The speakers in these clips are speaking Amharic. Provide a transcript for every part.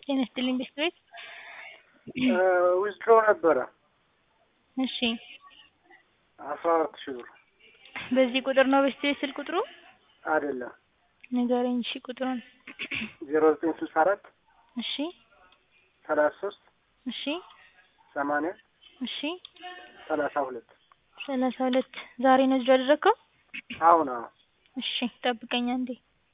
ጤና ይስጥልኝ ቤት ዊዝድሮ ነበረ እሺ አስራ አራት ሺህ ብር በዚህ ቁጥር ነው ቤት ስልክ ቁጥሩ አይደለም ንገረኝ እሺ ቁጥሩን ዜሮ ዘጠኝ ስልሳ አራት እሺ ሰላሳ ሶስት እሺ ሰማንያ እሺ ሰላሳ ሁለት ሰላሳ ሁለት ዛሬ ነው እዚህ ያደረግከው አሁን አሁን እሺ ጠብቀኝ አንዴ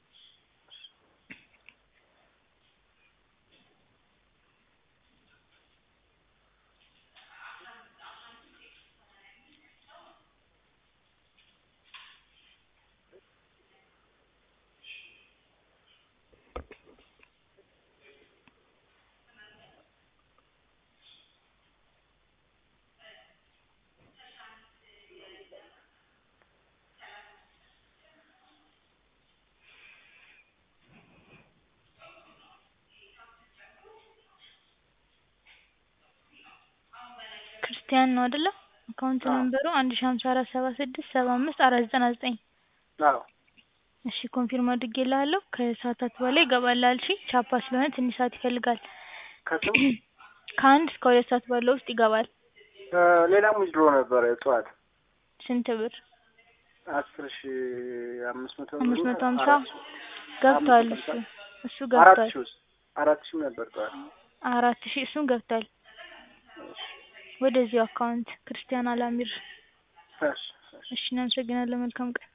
ክርስቲያን ነው አይደለ አካውንት አዎ። ነምበሩ አንድ ሺ ሀምሳ አራት ሰባ ስድስት ሰባ አምስት አራት ዘጠና ዘጠኝ አዎ እሺ ኮንፊርም አድርጌልሃለሁ ከሰዓታት በኋላ ይገባልሃል እሺ ቻፓ ስለሆነ ትንሽ ሰዓት ይፈልጋል ከስም ከአንድ እስከ ሁለት ሰዓት ባለው ውስጥ ይገባል ሌላም ዊዝድሮ ነበረ ጠዋት ስንት ብር አስር ሺ አምስት መቶ አምስት ብር መቶ እና ሀምሳ አራት ሺ- ገብቷል አምስት እሱ መቶ እሱ ሀምሳ አራት ገብቷል ሺ ውስጥ አራት ሺም ነበር ጠዋት አራት ሺ እሱም ገብቷል ወደዚሁ አካውንት ክርስቲያን አላሚር እሺ እሺ እሺ እናመሰግናለን መልካም ቀን